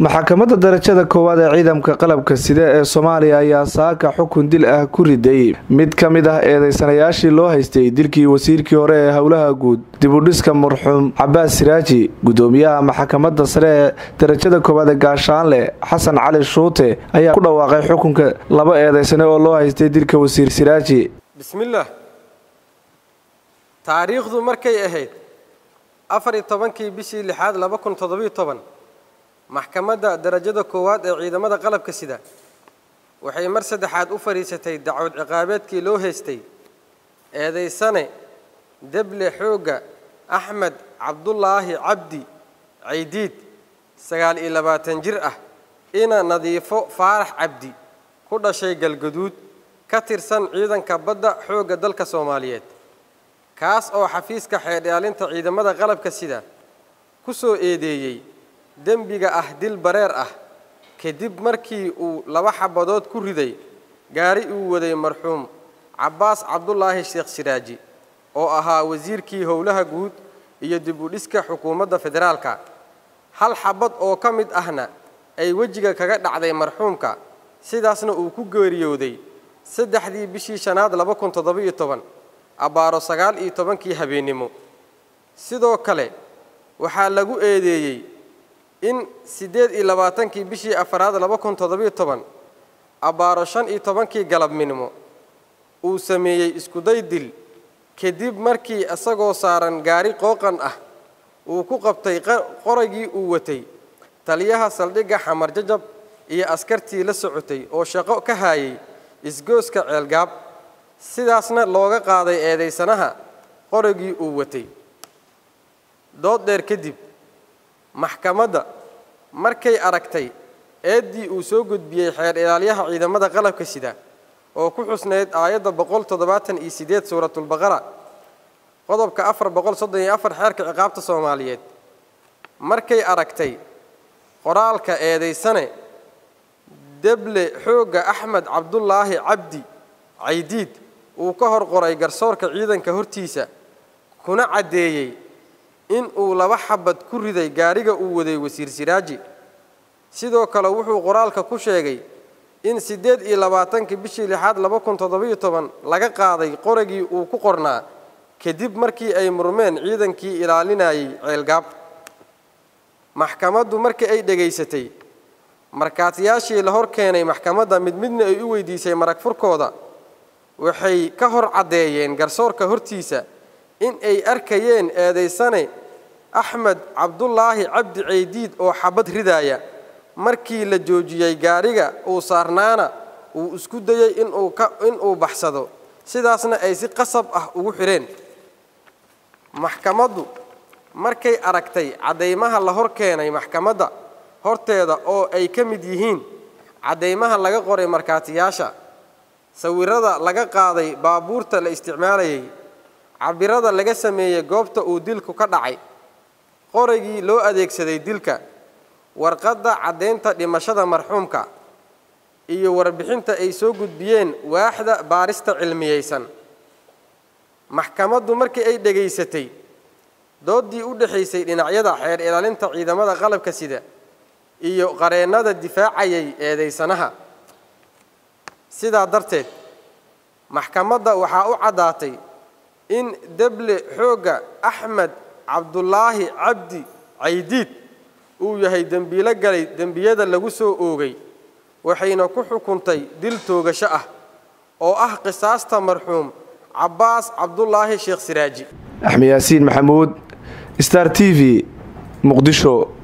maxkamadda darajada koowaad ee ciidamka qalabka sida ee soomaaliya ayaa saaka xukun dil ah ku riday mid ka mid ah eedeysanayaashii loo haystay dilkii wasiirkii hore ee howlaha guud dibudhiska marxuum cabaas siraaji gudoomiyaha maxkamadda sare ee darajada koowaad ee gaashaanle xasan cali shuute ayaa ku dhawaaqay xukunka laba eedeysane oo loo haystay dilka wasiir siraaji bismillaah taariikhdu markay ahayd afar iyo tobankii bishii lixaad laba kun toddobiyo toban maxkamadda darajada koowaad ee ciidamada qalabka sida waxay mar saddexaad u fadhiisatay dacwad ciqaabeedkii loo haystay eedaysane deble xoogga axmed cabdulaahi cabdi caydiid sagaal iyo labaatan jir ah ina nadiifo faarax cabdi ku dhashay galgaduud ka tirsan ciidanka badda xoogga dalka soomaaliyeed kaas oo xafiiska xeedhaalinta ciidamada qalabka sida ku soo eedeeyey dembiga ah dil bareer ah kadib markii uu laba xabadood ku riday gaari uu waday marxuum cabbaas cabdulaahi sheekh siraaji oo ahaa wasiirkii howlaha guud iyo dib u dhiska xukuumadda federaalka hal xabad oo ka mid ahna ay wejiga kaga dhacday marxuumka sidaasna uu ku geeriyooday saddexdii bishii shanaad laba kun toddobiyo toban abbaaro sagaal iyo tobankii habeennimo sidoo kale waxaa lagu eedeeyey in siddeed iyo labaatankii bishii afaraad laba kun toddobiyo toban abbaaro shan iyo tobankii galabminimo uu sameeyey iskuday dil kadib markii isagoo saaran gaari qooqan ah uu ku qabtay qoraygii uu watay taliyaha saldhigga xamar jajab iyo askartii la socotay oo shaqo ka haayay isgooska ceelgaab sidaasna looga qaaday eedaysanaha qoraygii uu watay dood dheer kadib maxkamadda markay aragtay eeddii uu soo gudbiyey xeer ilaalyaha ciidamada qalabka sida oo ku xusnayd aayadda boqol toddobaatan iyo siddeed suuratulbaqara qodobka afar boqol soddon iyo afar xeerka ciqaabta soomaaliyeed markay aragtay qoraalka eedaysane deble xoogga axmed cabdulaahi cabdi caydiid uu ka hor qoray garsoorka ciidanka hortiisa kuna caddeeyey in uu laba xabad ku riday gaariga uu waday wasiir siraaji sidoo kale wuxuu qoraalka ku sheegay in siddeed iyo labaatankii bishii lixaad laba kun toddobiyo toban laga qaaday qoragii uu ku qornaa kadib markii ay murmeen ciidankii ilaalinayay ceelgaab maxkamaddu markii ay dhegaysatay markaatiyaashii la hor keenay maxkamadda mid midna ay u weydiisay marag furkooda waxay ka hor caddeeyeen garsoorka hortiisa in ay arkayeen eedaysane axmed cabdulaahi cabdi caydiid oo xabad ridaaya markii la joojiyey gaariga uu saarnaana uu isku dayey inuu baxsado sidaasna ay si qasab ah ugu xidheen maxkamaddu markay aragtay caddaymaha la hor keenay maxkamadda horteeda oo ay ka mid yihiin caddaymaha laga qoray markaatiyaasha sawirada laga qaaday baabuurta la isticmaalayay cabirada laga sameeyey goobta uu dilku ka dhacay qoraygii loo adeegsaday dilka warqadda caddaynta dhimashada marxuumka iyo warbixinta ay soo gudbiyeen waaxda baarista cilmiyeysan maxkamaddu markii ay dhegaysatay dooddii u dhexaysay dhinacyada xeer ilaalinta ciidamada qalabka sida iyo qareennada difaacayay eedaysanaha sidaa darteed maxkamadda waxaa u caddaatay in deble xoogga axmed cabdulaahi cabdi caydiid uu yahay dembiilo galay dembiyada lagu soo oogay waxayna ku xukuntay dil toogasho ah oo ah qisaasta marxuum cabbaas cabdulaahi sheekh siraaji axmed yaasiin maxamuud star t v muqdisho